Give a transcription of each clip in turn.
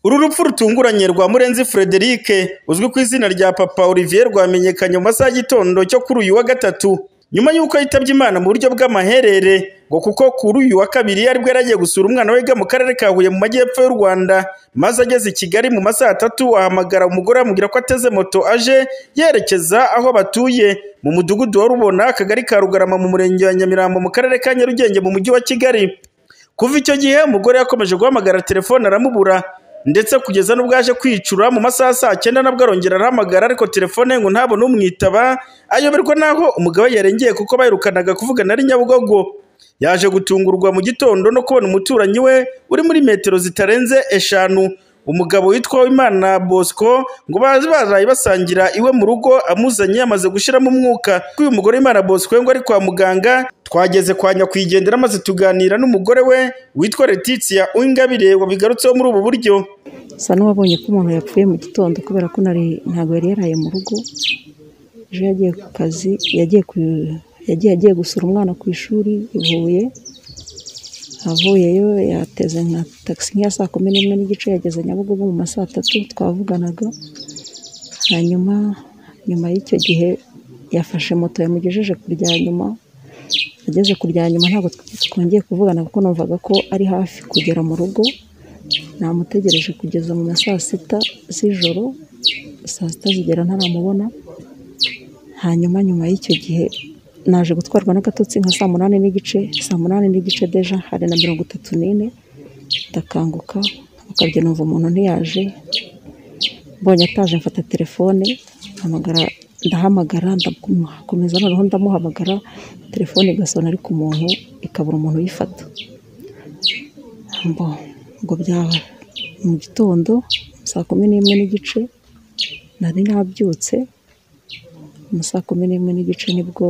Uru rupfu rutunguranye rwa Murenzi Frederic uzwi ku izina rya Papa Olivier rwamenyekanye mu masaha y'igitondo cyo kuri uyu wa gatatu nyuma y'uko yitabye Imana mu buryo bw'amaherere ngo kuko kuri uyu wa kabiri ari bwo yaragiye gusura umwana wiga mu karere ka Huye mu majyepfo y'u Rwanda maze ageze i Kigali mu masaha atatu ahamagara umugore amubwira ko ateze moto aje yerekeza aho batuye mu mudugudu wa Rubona akagari ka Rugarama mu murenge wa Nyamirambo mu karere ka Nyarugenge mu mujyi wa Kigali kuva icyo gihe umugore yakomeje guhamagara telefone aramubura ndetse kugeza n'ubwo yaje kwicura mu masaha saa cyenda nabwo arongera arahamagara ariko telefone ngo ntabone umwitaba ayoberwa n'aho umugabo yarengeye kuko bayirukanaga kuvugana ari Nyabugogo yaje gutungurwa mu gitondo no kubona umuturanyi we uri muri metero zitarenze eshanu umugabo witwa Uwimana Bosco ngo bazi baraye basangira iwe mu rugo amuzanye yamaze gushiramo umwuka ko uyu mugore Uwimana Bosco we ngo ari kwa muganga twageze kwa nyakwigendera maze tuganira n'umugore we witwa Letitia Uwingabire wabigarutseho muri ubu buryo Sa n'uwabonye ko umuntu yapfuye mu gitondo kubera ko nari ntabwo yari yaraye mu rugo ejo yagiye ku kazi yagiye ku- yagiye agiye gusura umwana ku ishuri i Huye avuyeyo yateze nka tagisi nk'iya saa kumi n'imwe n'igice yageze Nyabugogo mu ma saa tatu twavuganaga hanyuma nyuma y'icyo gihe yafashe moto yamugejeje ku rya nyuma ageze ku rya nyuma ntabwo twongeye kuvugana kuko numvaga ko ari hafi kugera mu rugo namutegereje kugeza mu ma saa sita z'ijoro saa sita zigera ntaramubona hanyuma nyuma y'icyo gihe naje gutwarwa n'agatotsi nka saa munani n'igice saa munani n'igice deja hari na mirongo itatu n'ine ndakanguka ukabye numva umuntu ntiyaje mbonye ataje mfata telefone mpamagara ndahamagara ndakomeza noneho ndamuhamagara telefone igasona ariko umuntu ikabura umuntu uyifata mbo ngo byaba mu gitondo saa kumi n'imwe n'igice nari nabyutse mu saa kumi n'imwe n'igice nibwo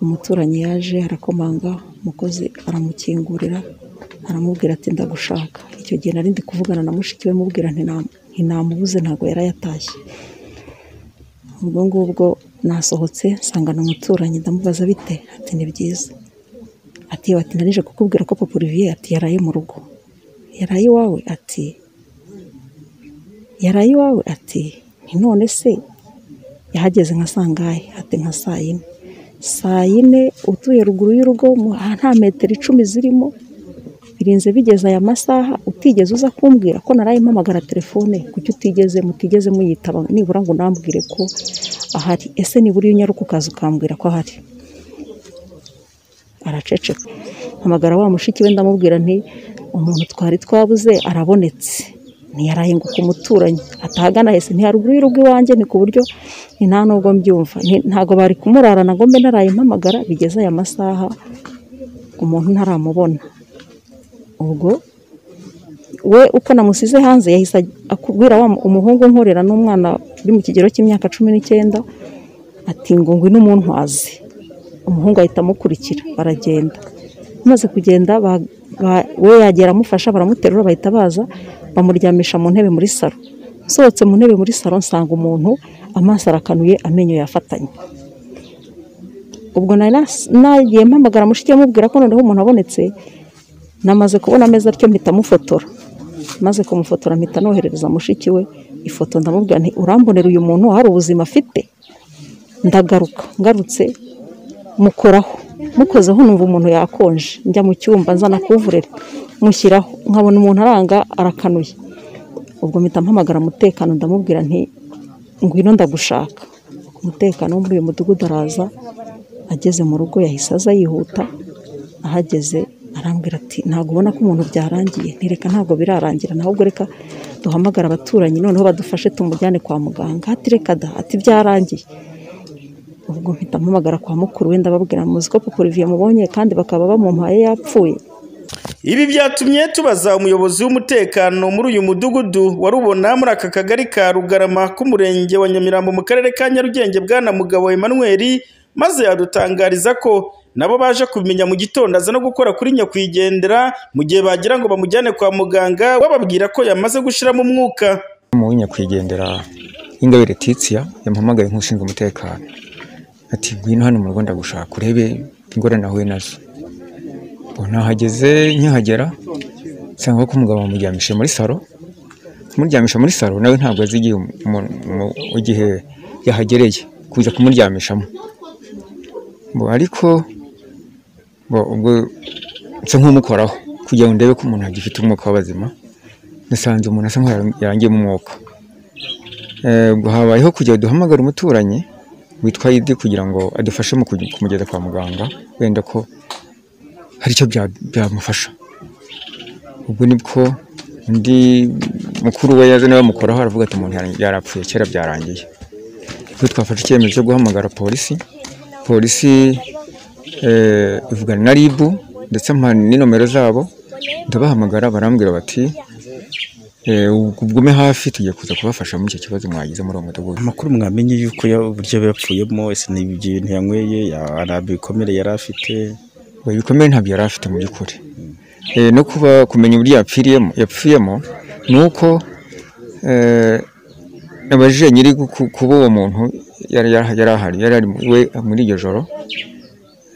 umuturanyi yaje arakomanga umukozi aramukingurira aramubwira ati ndagushaka icyo gihe nari ndi kuvugana na mushiki we mubwira nti "Nta- nti namubuze ntabwo yari yatashye ubwo ngubwo nasohotse nsangana umuturanyi ndamubaza bite ati ni byiza ati ati narije kukubwira ko papa Olivier ati yaraye mu rugo yaraye iwawe ati yaraye iwawe ati ni none se yahageze nka sangahe ati nka saa yine saa yine utuye ruguru y'urugo mu- nta metero icumi zirimo birinze bigeze aya masaha utigeze uza kumbwira ko naraye mpamagara telefone kuki utigeze mutigeze muyitaba nibura ngo unambwire ko ahari ese nibura iyo unyaruka ukaza ukambwira ko ahari araceceka mpamagara wa mushiki we ndamubwira nti umuntu twari twabuze arabonetse ntiyarahinguka umuturanyi atahagana hese nti haruguru y'urugo iwanjye ni ku buryo ni nta nubwo mbyumva Nti- ntabwo bari kumurarana ngo mbe naraye mpamagara bigeze aya masaha umuntu ntaramubona ubwo we uko namusize hanze yahise akubwira wa mu- umuhungu nkorera n'umwana uri mu kigero cy'imyaka cumi n'icyenda ati ngo ngwino umuntwaze umuhungu ahita amukurikira baragenda amaze kugenda ba- ba- we yagera amufasha baramuterura bahita baza bamuryamisha mu ntebe muri saro nsohotse mu ntebe muri saro nsanga umuntu amaso arakanuye amenyo yafatanye ubwo nari nas- nagiye mpamagara mushiki we amubwira ko noneho umuntu abonetse namaze kubona ameza atyo mpita mufotora maze kumufotora mpita noherereza mushiki we ifoto ndamubwira nti urambonera uyu muntu hari ubuzima afite ndagaruka ngarutse mukoraho mukozeho numva umuntu yakonje njya mu cyumba nzana kuvurera mushyiraho nkabona umuntu aranga arakanuye ubwo mpita mpamagara umutekano ndamubwira nti ngwino ndagushaka umutekano wo muri uyu mudugudu araza ageze mu rugo yahise aza yihuta ahageze arambwira ati ntabwo ubona ko umuntu byarangiye ntireka ntabwo birarangira nawe ubwo reka duhamagara abaturanyi noneho badufashe tumujyane kwa muganga ati reka da ati byarangiye ubwo mpita mpamagara kwa mukuru we ndababwira muzi ko papa Olivier mubonye kandi bakaba bamumpaye yapfuye Ibi byatumye tubaza umuyobozi w'umutekano muri uyu mudugudu wa Rubona muri aka kagari ka Rugarama k'umurenge wa Nyamirambo mu karere ka Nyarugenge bwana Mugabo Emmanuel maze yadutangariza ko nabo baje kubimenya mu gitondo aza no gukora kuri nyakwigendera mu gihe bagira ngo bamujyane kwa muganga bababwira ko yamaze gushiramo umwuka mu nyakwigendera y'ingabire Letitia yamuhamagaye nk'ushinzwe umutekano ati ngwino hano mu rugo ndagushaka urebe ingorane ahuye nazo ubwo nahageze nkihagera nsanga ko umugabo bamuryamishije muri salo kumuryamisha muri saro nawe ntabwo azi igihe umu- umu- umu- igihe yahagereye kuza kumuryamishamo Bo, ariko bo, ubwo nsa nk'umukoraho kugira ngo ndebe ko umuntu agifite umwuka w'abazima nasanze umuntu asa nk'aho yarangiyemo umwuka Eh, ubwo habayeho kugira duhamagare umuturanyi witwa Idi kugira ngo adufashe mu kuj- kumugeza kwa muganga wenda ko hari icyo bya- byamufasha ubwo nibwo undi mukuru we yaje nawe amukoraho aravuga ati umuntu yara- yarapfuye kera byarangiye ubwo twafashe icyemezo cyo guhamagara polisi polisi eh, ivugana na ribu ndetse ampa ni nomero zabo ndabahamagara barambwira bati eh, ugume hafi tugiye kuza kubafasha muri icyo kibazo mwagize muri uwo mudugudu amakuru mwamenye yuko ya- uburyo yapfuyemo ese ni ibintu yanyweye ya- nta bikomere yari afite Oya, ibikomere ntabyo yari afite mu by'ukuri Eh, no kuba kumenya uburyo yapfiriyemo yapfiyemo ni uko eh, abajije nyiri guku- kuba uwo muntu yari yari- yari ahari yari ari we muri iryo joro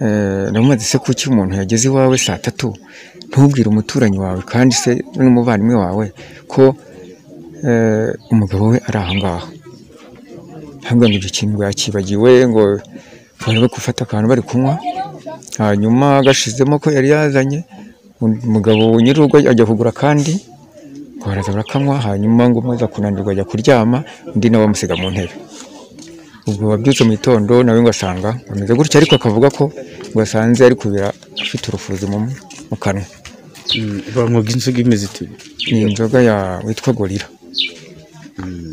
Eh, namubaza se kuki umuntu yageze iwawe saa tatu ntubwire umuturanyi wawe kandi se n'umuvandimwe wawe ko eh, umugabo we ari aho ngaho ntabwo ngo ibyo kintu ngo yakibagiwe ngo bari bari gufata akantu bari kunywa hanyuma agashizemo ko yari yazanye umugabo nyir'urugo ajya kugura kandi ngo baraza barakanywa hanyuma ngo umwe aza kunanirwa ajya kuryama undi nawe amusiga mu ntebe ubwo wabyutse mu gitondo nawe ngo asanga ameze gutya ariko akavuga ko ngo asanze ari kubira afite urufuzi mu mu kanwa banywaga inzoga imeze iti ni inzoga ya witwa gorira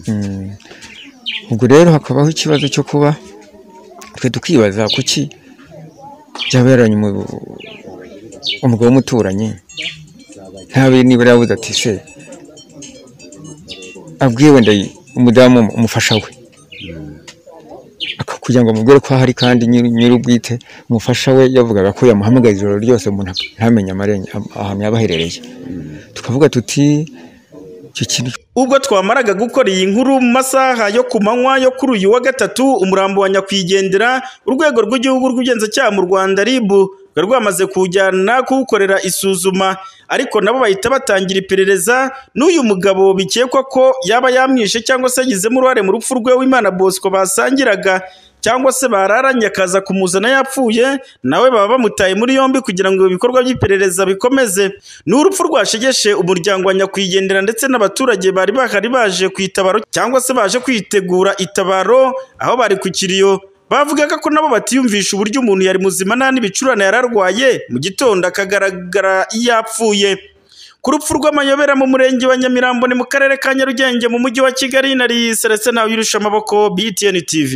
Mm. ubwo rero hakabaho ikibazo cyo kuba twe tukibaza kuki byaba yaranye umu- umugabo w'umuturanyi ntabe nibura yabuze ati se abwiye wenda y- umudamu umufasha we Aka- kugira ngo amubwire ko ahari kandi nyiri- nyir'ubwite umufasha we yavugaga ko yamuhamagaye ijoro ryose umuntu ak- ntamenye amarenge am- ahantu yaba aherereye tukavuga tuti icyo kintu ubwo twamaraga gukora iyi nkuru mu masaha yo ku manywa yo kuri uyu wa gatatu umurambo wa nyakwigendera urwego rw'igihugu rw'ubugenzacyaha mu rwanda RIB rwari rwamaze kujyana kuwukorera isuzuma ariko nabo bahita batangira iperereza n'uyu mugabo bikekwa ko yaba yamwishe cyangwa se yagizemo uruhare mu rupfu rwe w'imana bosco basangiraga cyangwa se bararanye akaza kumuzana yapfuye nawe baba bamutaye muri yombi kugira ngo ibikorwa by'iperereza bikomeze ni urupfu rwashegeshe umuryango wa nyakwigendera ndetse n'abaturage bari bahari baje ku itabaro cyangwa se baje kwitegura itabaro aho bari ku kiriyo bavugaga ko nabo batiyumvisha uburyo umuntu yari muzima nta n'ibicurane yari arwaye mu gitondo akagaragara yapfuye ku rupfu rw'amayobera mu murenge wa nyamirambo ni mu karere ka nyarugenge mu mujyi wa kigali nari selestin nawe yirusha amaboko btn tv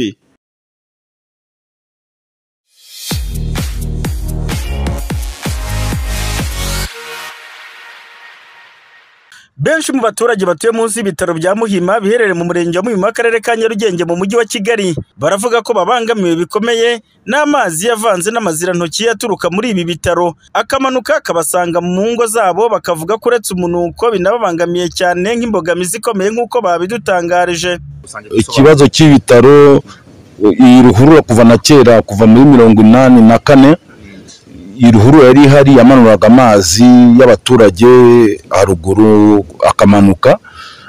Benshi mu baturage batuye munsi y'ibitaro bya Muhima biherereye mu murenge wa Muhima akarere ka Nyarugenge mu mujyi wa Kigali baravuga ko babangamiwe bikomeye n'amazi yavanze n'amazirantoki aturuka muri ibi bitaro akamanuka akabasanga mu ngo zabo bakavuga ko uretse umunuko binababangamiye cyane nk'imbogamizi ikomeye nk'uko babidutangarije ikibazo cy'ibitaro iyi ruhurura kuva na kera kuva muri mirongo inani na kane iyi ruhurura yari ihari yamanuraga amazi y'abaturage haruguru akamanuka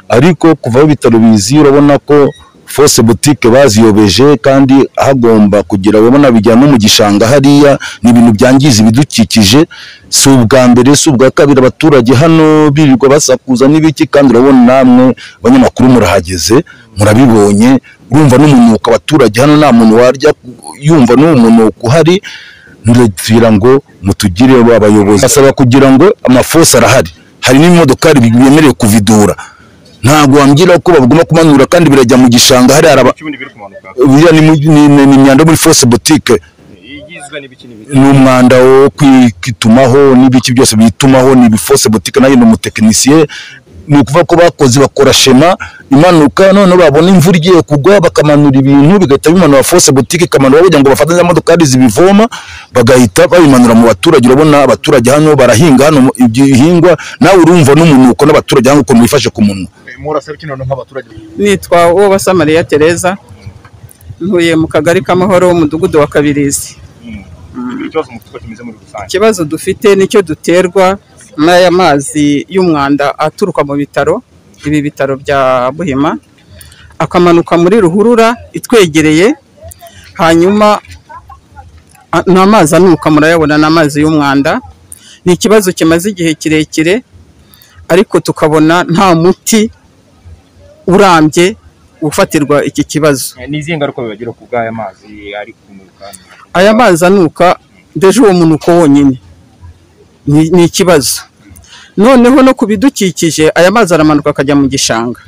ariko kuva aho ibitaro bizi urabona ko fose butike baziyobeje kandi hagomba kugira urabona bijyana no mu gishanga hariya ni ibintu byangiza ibidukikije si ubwa mbere si ubwa kabiri abaturage hano birirwa basakuza n'ibiki kandi urabona namwe abanyamakuru murahageze murabibonye urumva n'umunuko abaturage hano nta muntu warya yumva n'uwo munuko uhari ngira ngo mutugire abayobozi basaba kugira ngo amafose arahari hari n'imodokari bemerewe kuvidura ntabwo wambwira ko bagomba kumanura kandi birajya mu gishanga hari araba biriya ni mu- ni- ni- ni imyanda yo muri fose butike ni umwanda wo kwitumaho n'ibiki byose bitumaho ni ibifose butike nayo ni umutekinisiye ni ukuvuga ko bakoze bakora shema imanuka noneho babona imvura igiye kugwa bakamanura ibintu bigahita bimanura fose butike ikamanura kugira ngo bafatanye imodokari zibivoma bagahita babimanura mu baturage urabona abaturage hano barahinga hano ibihingwa nawe urumva n'umunuko n'abaturage hano ukuntu bifashe ku munwa murasaba iki noneho nk'abaturage nitwa Uwabasamariya Tereza ntuye mu kagari k'amahoro umudugudu wa Kabirizi ikibazo mu kigo kimeze muri rusange ikibazo dufite nicyo duterwa n'aya mazi y'umwanda aturuka mu bitaro ibi bitaro bya buhima akamanuka muri ruhurura itwegereye hanyuma a- ni amazi anuka murayabona ni amazi y'umwanda ni ikibazo kimaze igihe kirekire ariko tukabona nta muti urambye ufatirwa iki kibazo Ni izihe ngaruka bibagira ku bw'aya mazi ari kunuka? aya mazi anuka ndeje uwo munuko wonyine ni ni ikibazo noneho no ku bidukikije aya mazi aramanuka akajya mu gishanga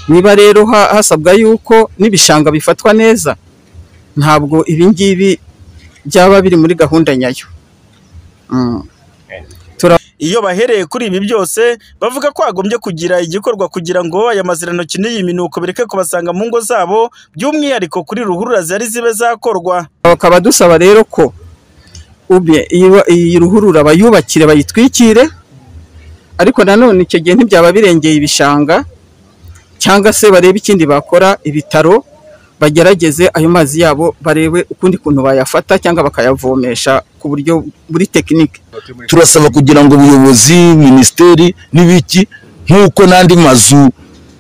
niba rero ha- hasabwa yuko n'ibishanga bifatwa neza ntabwo ibi ngibi byaba biri muri gahunda nyayo Mm. Iyo bahereye kuri ibi byose bavuga ko hagombye kugira igikorwa kugira ngo aya mazirantoki n'iyi minuko bireke kubasanga mu ngo zabo by'umwihariko kuri ruhurura zari zibe zakorwa. bakaba dusaba rero ko ubye iyi wa- iyi ruhurura bayubakire bayitwikire ariko nanone icyo gihe ntibyaba birengeye ibishanga cyangwa se barebe ikindi bakora ibitaro bagerageze ayo mazi yabo barebe ukundi kuntu bayafata cyangwa bakayavomesha ku buryo muri tekinike turasaba kugira ngo ubuyobozi minisiteri n'ibiki nk'uko n'andi mazu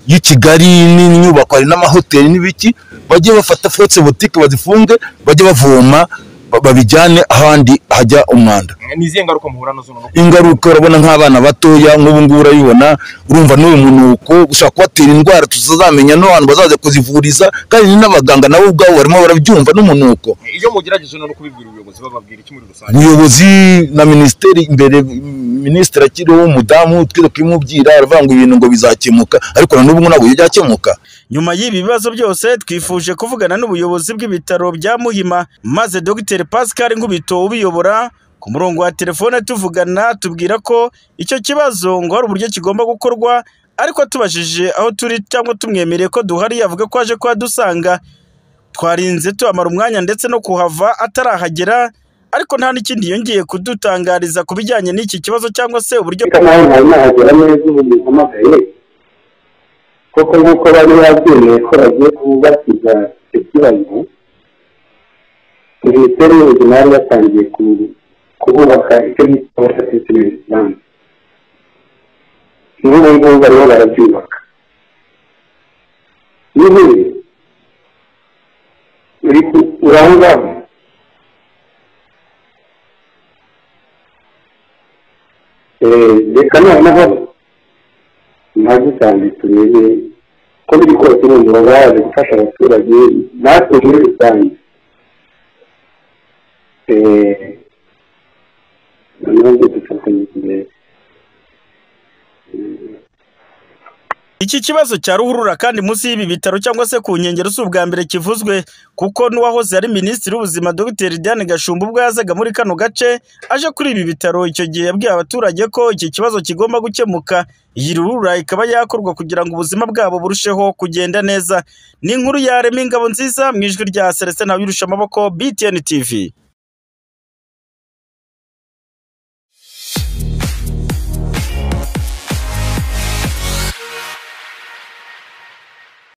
y'i Kigali n'inyubako hari n'amahoteli n'ibiki bajye bafata forotse butike bazifunge bajye bavoma ba- babijyane ahandi hajya umwanda Ni izihe ngaruka muhura nazo no ingaruka urabona nk'abana batoya nk'ubu ngubu urayibona urumva n'uyu munuko ushobora kubatera indwara tutazamenya n'abantu bazaza kuzivuriza kandi n'abaganga nabo ubwabo barimo barabyumva n'umunuko iyo mugerageje no kubibwira ubuyobozi bababwira iki muri rusange ubuyobozi na minisiteri imbere minisitiri akiriho w'umudamu twize kubimubwira aravuga ngo ibintu ngo bizakemuka ariko na n'ubu ngo ntabwo byakemuka Nyuma y'ibi bibazo byose twifuje kuvugana n'ubuyobozi bw'ibitaro bya Muhima maze Dr Pascal Ngubito ubiyobora ku murongo wa telefone tuvugana tubwira ko icyo kibazo ngo hari uburyo kigomba gukorwa ariko tubajije aho turi cyangwa tumwemereye ko duhari yavuga ko aje kuhadusanga twarinze tuhamara umwanya ndetse no kuhava atarahagera ariko nta n'ikindi yongeye kudutangariza ku bijyanye n'iki kibazo cyangwa se uburyo bisa naho mwari nahagera neza ubu muhamagaye kuko nk'uko bari babyemeye ko bagiye kubakiza icyo kibazo minisiteri y'ubuzima yari yatangiye ku- kububaka icyo bita water treatment plant n'ubu ngubu barimo barabyubaka n'ubundi uri ku- uri aho ngaho Eh, reka noneho ntagutange turebe ko biri kose urumva baje gufasha abaturage natwe muri rusange Eh, noneho ngo dufatanye igihe Iki kibazo cya ruhurura kandi munsi y'ibi bitaro cyangwa se ku nkengero si ubwa mbere kivuzwe kuko n'uwahoze ari minisitiri w'ubuzima Dr Diane Gashumba ubwo yazaga muri kano gace aje kuri ibi bitaro icyo gihe yabwiye abaturage ko iki kibazo kigomba gukemuka iyi ruhurura ikaba yakorwa kugira ngo ubuzima bwabo burusheho kugenda neza ni inkuru yarema ingabo nziza mu ijwi rya Celestin Habirusha amaboko BTN TV